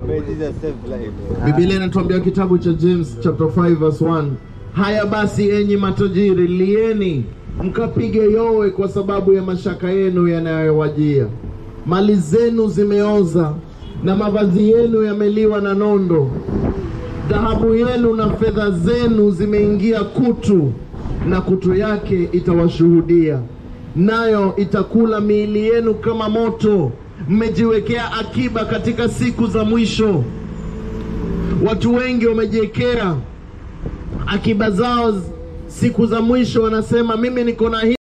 May Jesus save life. Biblia inatuambia kitabu cha James chapter 5 verse 1, haya basi enyi matajiri, lieni mkapige yowe kwa sababu ya mashaka yenu yanayowajia. Mali zenu zimeoza na mavazi yenu yameliwa na nondo. Dhahabu yenu na fedha zenu zimeingia kutu, na kutu yake itawashuhudia, nayo itakula miili yenu kama moto. Mmejiwekea akiba katika siku za mwisho. Watu wengi wamejiwekea akiba zao siku za mwisho, wanasema mimi niko na hii